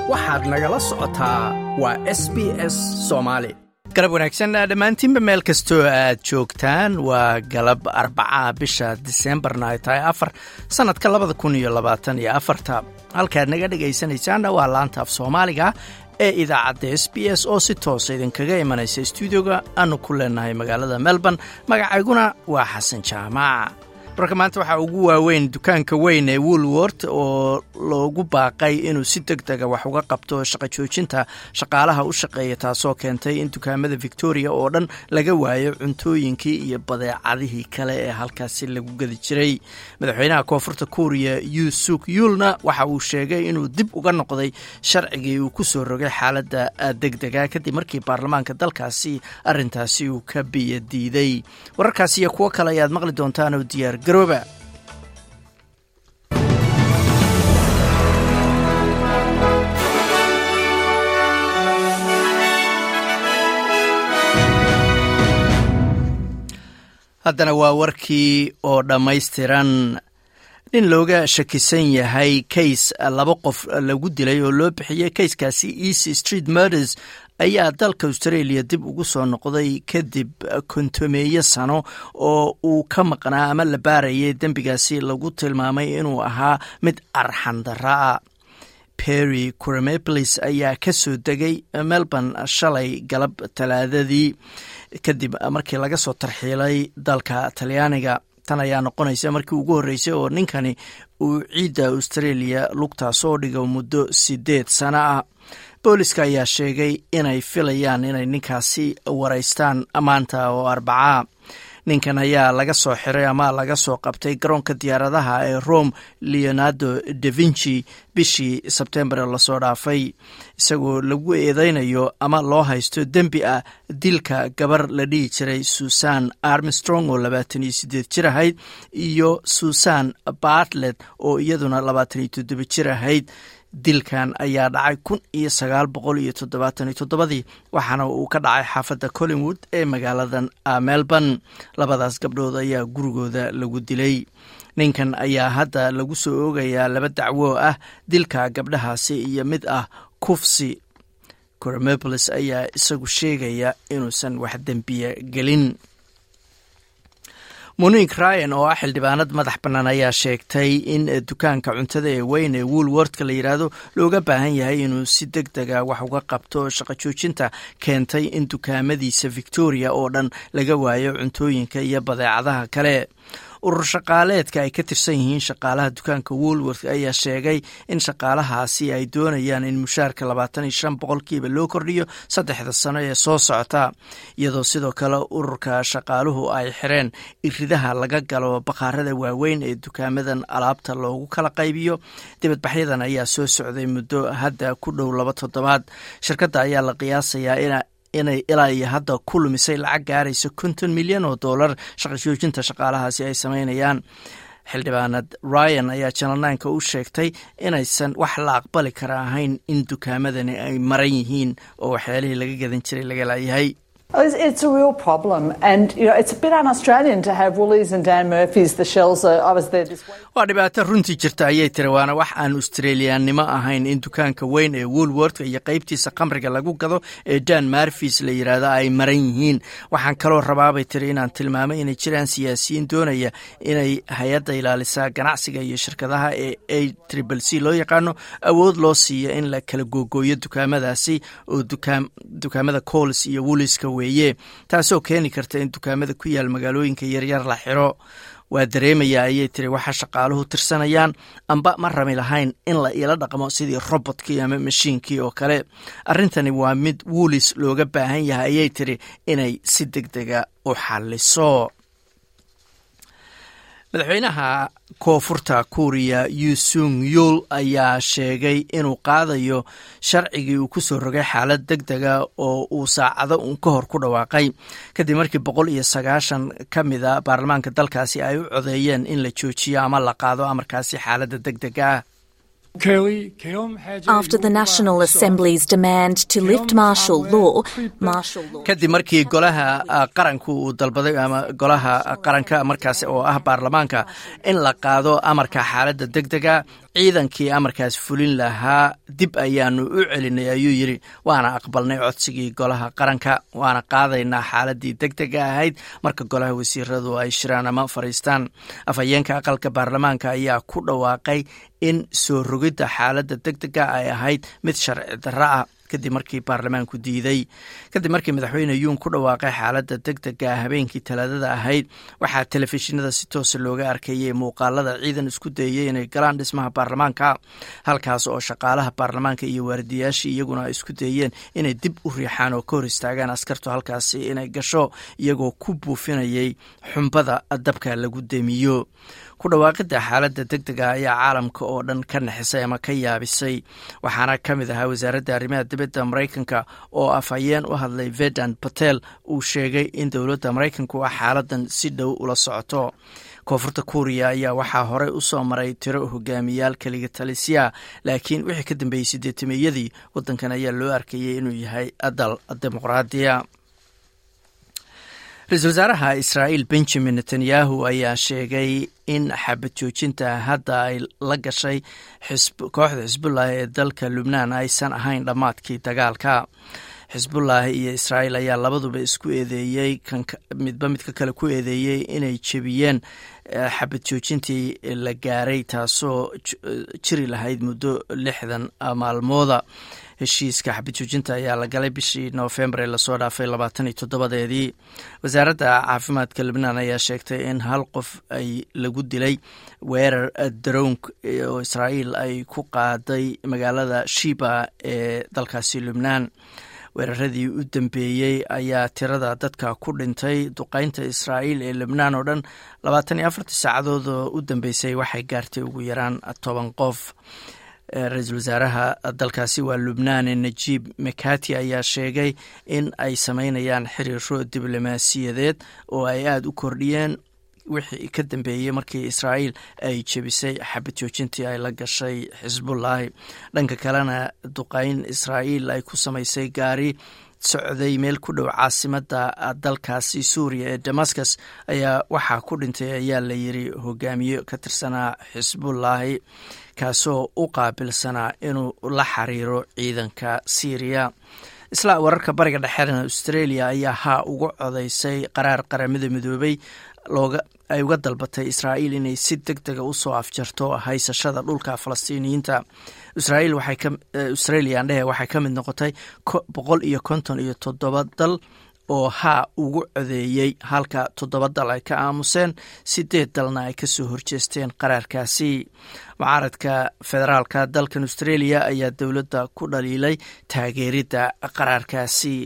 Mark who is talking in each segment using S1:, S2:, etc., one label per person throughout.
S1: waxaad nagala socotaa waa s b s soomaali galab wanaagsan dhammaantiinba meel kastoo aad joogtaan waa galab arbaca bisha diseembarna ay tahay afar sannadka labada kun iyo labaatan iyo afarta halkaad naga dhegaysanaysaanna waa laanta af soomaaliga ee idaacadda s b s oo si toosa idinkaga imanaysa stuudioga aanu ku leenahay magaalada melbourne magacayguna waa xasan jaamac warka maanta waxaa ugu waaweyn dukaanka weyn ee woolwort oo loogu baaqay inuu si deg dega wax uga qabto shaqo joojinta shaqaalaha u shaqeeya taasoo keentay in dukaamada victoria oo dhan laga waayo cuntooyinkii iyo badeecadihii kale ee halkaasi lagu gedi jiray madaxweynaha koonfurta kuuriya yu suk yuulna waxa uu sheegay inuu dib uga noqday sharcigii uu ku soo rogay xaaladda deg dega kadib markii baarlamaanka dalkaasi arintaasi uu ka biyo diiday wararkaasi iyo kuwo kale ayaad maqli doontaan oo diyaar garooba haddana waa warkii oo dhammaystiran nin looga shakisan yahay kays laba qof lagu dilay oo loo bixiyey kayskaasi easy street murders ayaa dalka australia dib ugu soo noqday kadib kontomeeyo sano oo uu ka maqnaa ama la baarayay dembigaasi lagu tilmaamay inuu ahaa mid arxandara ah perry curamepolis ayaa ka soo degay melbourne shalay galab talaadadii kadib markii laga soo tarxiilay dalka talyaaniga tan ayaa noqonaysa markii ugu horreysay oo ninkani uu ciidda australia lugtaa soo dhigo muddo sideed sano ah booliska ayaa sheegay inay filayaan inay ninkaasi waraystaan maanta oo arbacaa ninkan ayaa laga soo xiray ama laga soo qabtay garoonka diyaaradaha ee rome leonardo da vinci bishii sebtembar lasoo dhaafay isagoo lagu eedeynayo ama loo haysto dembi ah dilka gabar la dhihi jiray susan armstrong oo labaatan iyo sideed jir ahayd iyo susan bartlet oo iyaduna labaatan iyo toddoba jir ahayd dilkan ayaa dhacay kun iyo sagaal boqol iyo toddobaatan iyo toddobadii waxaana uu ka dhacay xaafadda collingwood ee magaaladan melbourne labadaas gabdhood ayaa gurigooda lagu dilay ninkan ayaa hadda lagu soo oogayaa laba dacwo ah dilka gabdhahaasi iyo mid ah kufsi coromopolis ayaa isagu sheegaya inuusan wax dembiya gelin monique ryan oo ah xildhibaanad madax bannaan ayaa sheegtay in dukaanka cuntada ee weyn ee woolwortka la yidhaahdo looga baahan yahay inuu si deg dega wax uga qabto shaqo joojinta keentay in dukaamadiisa victoria oo dhan laga waayo cuntooyinka iyo badeecadaha kale urur shaqaaleedka ay ka tirsan yihiin shaqaalaha dukaanka woolworth ayaa sheegay in shaqaalahaasi ay doonayaan in mushaarka labaatan iyo shan boqolkiiba loo kordhiyo saddexda sano ee soo socota iyadoo sidoo kale ururka shaqaaluhu ay xireen iridaha laga galo bakhaarada waaweyn ee dukaamadan alaabta loogu kala qaybiyo dibadbaxyadan ayaa soo socday muddo hadda ku dhow laba toddobaad shirkadda ayaa la qiyaasayaa in inay ilaa iyo hadda ku lumisay lacag gaaraysa konton milyan oo dollar shaqo joojinta shaqaalahaasi ay sameynayaan xildhibaanad ryan ayaa janalnaanka u sheegtay inaysan wax la aqbali kara ahayn in dukaamadani ay maran yihiin oo waxyaalihii laga gadan jiray laga laayahay
S2: It's a real problem, and you know it's a bit un-Australian to have Woolies and Dan Murphy's. The shells are. I was there this week.
S1: waa dhibaato runtii jirta ayay tiri waana wax aan australiyaannimo ahayn in dukaanka weyn ee woolworth iyo qeybtiisa khamriga lagu gado ee dan marfis la yidhaahdo ay maran yihiin waxaan kaloo rabaabay tiri inaan tilmaamay inay jiraan siyaasiyiin doonaya inay hay-adda ilaalisaa ganacsiga iyo shirkadaha ee a tribal c loo yaqaano awood loo siiyo in la kala googooyo dukaamadaasi oo dukaamada cols iyo wooliska weeye taasoo keeni karta in dukaamada ku yaal magaalooyinka yaryar la xiro waa dareemaya ayay tiri waxa shaqaaluhu tirsanayaan amba ma rami lahayn in la iila dhaqmo sidii robotkii ama mashiinkii oo kale arrintani waa mid wuulis looga baahan yahay ayay tiri inay si deg dega u xalliso madaxweynaha koonfurta kuuriya yusung yul ayaa sheegay inuu qaadayo sharcigii uu kusoo rogay xaalad deg dega oo uu saacado uun ka hor ku dhawaaqay kadib markii boqol iyo sagaashan ka mida baarlamaanka dalkaasi ay u codeeyeen in la joojiyo ama la qaado amarkaasi xaaladda deg dega ah
S3: After the National Assembly's demand to lift martial law, martial law.
S1: kadib markii golaha qaranku uu dalbaday ama golaha qaranka markaas oo ah baarlamaanka in la qaado amarka xaaladda deg dega ciidankii amarkaas fulin lahaa dib ayaanu u celinay ayuu yidhi waana aqbalnay codsigii golaha qaranka waana qaadaynaa xaaladii deg dega ahayd marka golaha wasiiradu ay shiraan ama fadhiistaan afhayeenka aqalka baarlamaanka ayaa ku dhawaaqay in soo rogidda xaaladda deg dega ay ahayd mid sharci darro ah kadib markii baarlamaanku diiday kadib markii madaxweyne yuun ku dhawaaqay xaaladda deg dega habeenkii talaadada ahayd waxaa telefishinada si toosa looga arkayay muuqaalada ciidan isku dayay inay galaan dhismaha baarlamaanka halkaas oo shaqaalaha baarlamaanka iyo waardiyaashii iyaguna isku dayeen inay dib u riixaan oo ka hor istaagaan askartu halkaasi inay gasho iyagoo ku buufinayay xumbada dabka lagu demiyo ku dhawaaqidda xaaladda deg dega ayaa caalamka oo dhan ka naxisay ama ka yaabisay waxaana ka mid ahaa wasaaradda arrimaha dibadda maraykanka oo afhayeen u hadlay vedan patel uu sheegay in dowladda maraykanku a xaaladan si dhow ula socoto koonfurta kuuriya ayaa waxaa horey u soo maray tiro hogaamiyaal keliga talisya laakiin wixii ka dambeeyey sideetameyadii waddankan ayaa loo arkayay inuu yahay dal dimuqraadiya ra-iisul wasaaraha israa'iil benjamin netanyahu ayaa sheegay in xabad joojinta hadda ay la gashay kooxda xisbullah ee dalka lubnaan aysan ahayn dhammaadkii dagaalka xisbullah iyo israa'iil ayaa labaduba isku eedeeyey midba midka kale ku eedeeyey inay jebiyeen xabad joojintii la gaaray taasoo jiri lahayd muddo lixdan maalmooda heshiiska xabad joojinta ayaa la galay bishii noofembar ee lasoo dhaafay labaatan iyo toddobadeedii wasaaradda caafimaadka libnaan ayaa sheegtay in hal qof ay lagu dilay weerar darownk oo israa'iil ay ku qaaday magaalada shiba ee dalkaasi lubnaan weeraradii u dambeeyey ayaa tirada dadka ku dhintay duqeynta israa'iil ee lebnaan oo dhan labaatan iyo afartii saacadood oo u dambeysay waxay gaartay ugu yaraan toban qof ra-iisul wasaaraha dalkaasi waa lubnaan najiib makati ayaa sheegay in ay sameynayaan xiriiro diblomaasiyadeed oo ay aada u kordhiyeen wixii ka dambeeyey markii israa'iil ay jebisay xabad joojintii ay la gashay xisbullaahi dhanka kalena duqeyn israa'iil ay ku samaysay gaari socday meel ku dhow caasimadda dalkaasi suuriya ee damascus ayaa waxaa ku dhintay ayaa la yiri hogaamiye ka tirsanaa xisbullaahi kaasoo u qaabilsanaa inuu la xiriiro ciidanka syriya isla wararka bariga dhexeena australia ayaa haa uga codaysay qaraar qaramada midoobay looga ay uga dalbatay israa'iil inay si deg dega usoo afjarto haysashada dhulka falastiiniyiinta israa'iil waxay ka australia andhehe waxay ka mid noqotay boqol iyo konton iyo toddoba dal oo haa ugu codeeyey halka toddoba dal ay ka aamuseen sideed dalna ay kasoo horjeesteen qaraarkaasi mucaaradka federaalka dalkan australia ayaa dowladda ku dhaliilay taageeridda qaraarkaasi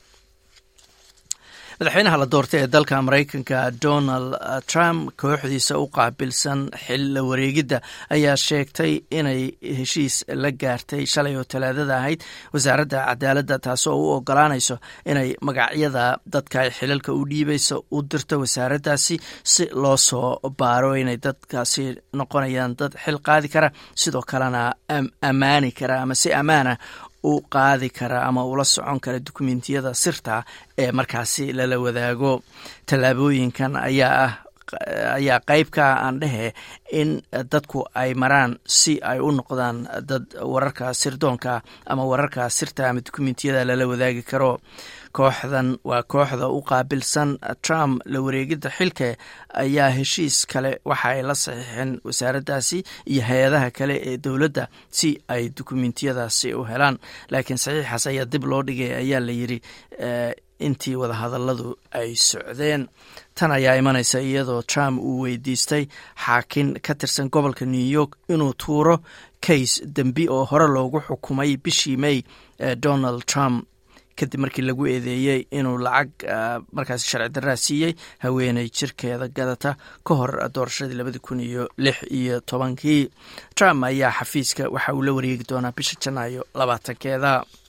S1: madaxweynaha la doortay ee dalka maraykanka donald trump kooxdiisa u qaabilsan xil la wareegidda ayaa sheegtay inay heshiis la gaartay shalay oo talaadada ahayd wasaaradda cadaaladda taasoo u ogolaanayso inay magacyada dadka ay xilalka u dhiibayso u dirto wasaaraddaasi si loo soo baaro inay dadkaasi noqonayaan dad xil qaadi kara sidoo kalena ammaani kara ama si ammaana u qaadi kara ama ula socon kara dukumentiyada sirta ee markaasi lala wadaago tallaabooyinkan ayaa ah ayaa qayb ka ah aan dhehe in dadku ay maraan si ay u noqdaan dad wararka sirdoonka ama wararka sirta ama dukumentiyada lala wadaagi karo kooxdan waa kooxda u qaabilsan trump la wareegidda xilka ayaa heshiis kale waxa ay la saxiixeen wasaaraddaasi iyo hay-adaha kale ee dowladda si ay dukumentiyadaasi u helaan laakiin saxiixaas ayaa dib loo dhigay ayaa la yidri intii wadahadalladu ay socdeen tan ayaa imanaysa iyadoo trump uu weydiistay xaakin ka tirsan gobolka new york inuu tuuro kays dembi oo hore loogu xukumay bishii may donald trump kadib markii lagu eedeeyey inuu lacag markaas sharci daraa siiyey haweeney jirkeeda gadata ka hor doorashadii labadi kun iyo lix iyo tobankii trump ayaa xafiiska waxa uu la wareegi doonaa bisha janaayo labaatankeeda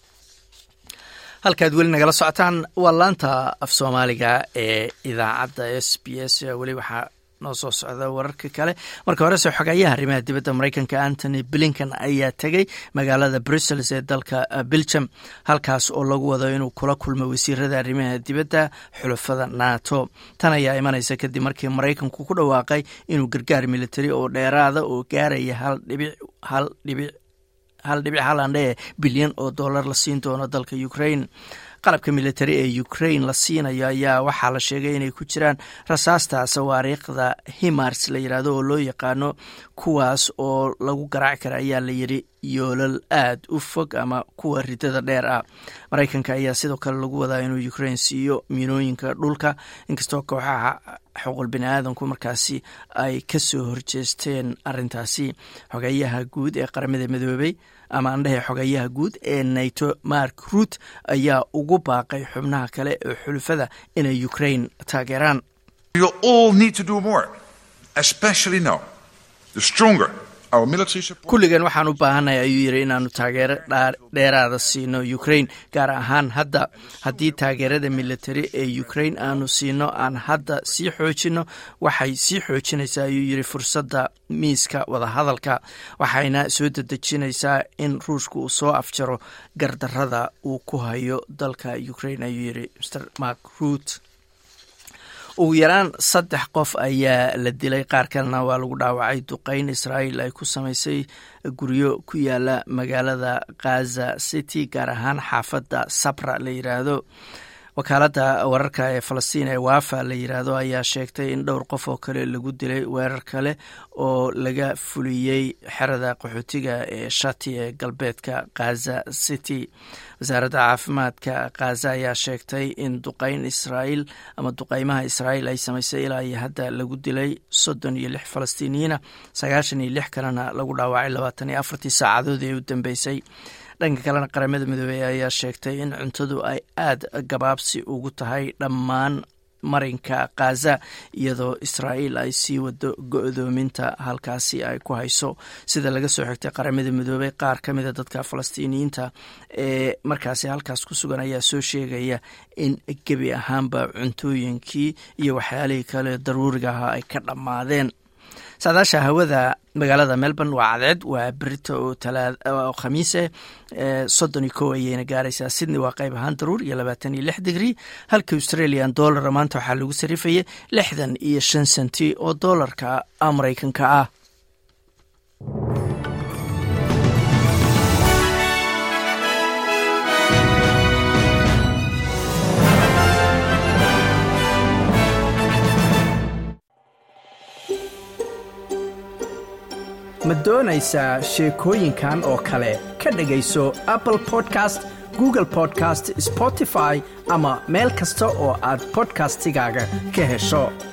S1: halkaad weli nagala socotaan waa laanta af soomaaliga ee idaacadda s b s weli waxaa noo soo socda wararka kale marka horese xogayaha arrimaha dibadda maraykanka antony blinkan ayaa tegey magaalada brussels ee dalka belgium halkaas oo lagu wado inuu kula kulmo wasiirada arrimaha dibadda xulafada nato tan ayaa imanaysa kadib markii maraykanku ku dhawaaqay inuu gargaar militari oo dheeraada oo gaaraya hal dhibic hal dhibic hal dhibic halandhe bilyan oo dollar la siin doono dalka ukraine qalabka militari ee ukraine la siinayo ayaa waxaa la sheegay inay ku jiraan rasaasta sawaariikhda himars la yidhaahdo oo loo yaqaano kuwaas oo lagu garaaci kara ayaa la yidhi yoolal aad u fog ama kuwa ridada dheer ah maraykanka ayaa sidoo kale lagu wadaa inuu ukraine siiyo miinooyinka dhulka inkastoo kooxaha xuquul bini aadanku markaasi ay ka soo horjeesteen arintaasi xogeyaha guud ee qaramada midoobey ama andhehe xogeyaha guud ee nato mark ruut ayaa ugu baaqay xubnaha kale ee xulufada inay ukraine taageeraan kulligan waxaan u baahannahay ayuu yidhi inaanu taageero dheeraada siino ukraine gaar ahaan hadda haddii taageerada militari ee ukraine aanu siino aan hadda sii xoojino waxay sii xoojinaysaa ayuu yidhi fursadda miiska wadahadalka waxayna soo dedejinaysaa in ruushka uu soo afjaro gardarada uu ku hayo dalka ukraine ayuu yidhi mr mark ruut ugu yaraan saddex qof ayaa la dilay qaar kalena waa lagu dhaawacay duqeyn israa'iil ay ku samaysay guryo ku yaala magaalada khaza city gaar ahaan xaafadda sabra la yidhaahdo wakaaladda wararka ee falastiin ee wafa la yidhaahdo ayaa sheegtay in dhowr qof oo kale lagu dilay weerar kale oo laga fuliyey xerada qaxootiga ee shati ee galbeedka khaza city wasaaradda caafimaadka khaza ayaa sheegtay in duqeyn israa'iil ama duqeymaha israa'iil ay samaysay ilaa iyo hadda lagu dilay soddon iyo lix falastiiniyiina sagaashan iyo lix kalena lagu dhaawacay labaatan iyo afartii saacadood ee u dambeysay dhanka kalena qaramada midoobey ayaa sheegtay in cuntadu ay aada gabaabsi ugu tahay dhammaan marinka khaza iyadoo israa'iil ay sii wado go-doominta halkaasi ay ku hayso sida laga soo xigtay qaramada midoobey qaar ka mida dadka falastiiniyiinta ee markaasi halkaas ku sugan ayaa soo sheegaya in gebi ahaanba cuntooyinkii iyo waxyaalihii kale daruuriga ahaa ay ka dhammaadeen saadaasha hawada magaalada melbourne waa cadceed waa berito oo khamiise soddon iyo kow ayayna gaaraysaa sydney waa qayb ahaan daruur iyo labaatan iyo lix digrii halka australian dollara maanta waxaa lagu sarifayay lixdan iyo shan senti oo doolarka maraykanka ah ma doonaysaa sheekooyinkan oo kale ka dhegayso apple podcast google podcast spotify ama meel kasta oo aad bodkastigaaga ka hesho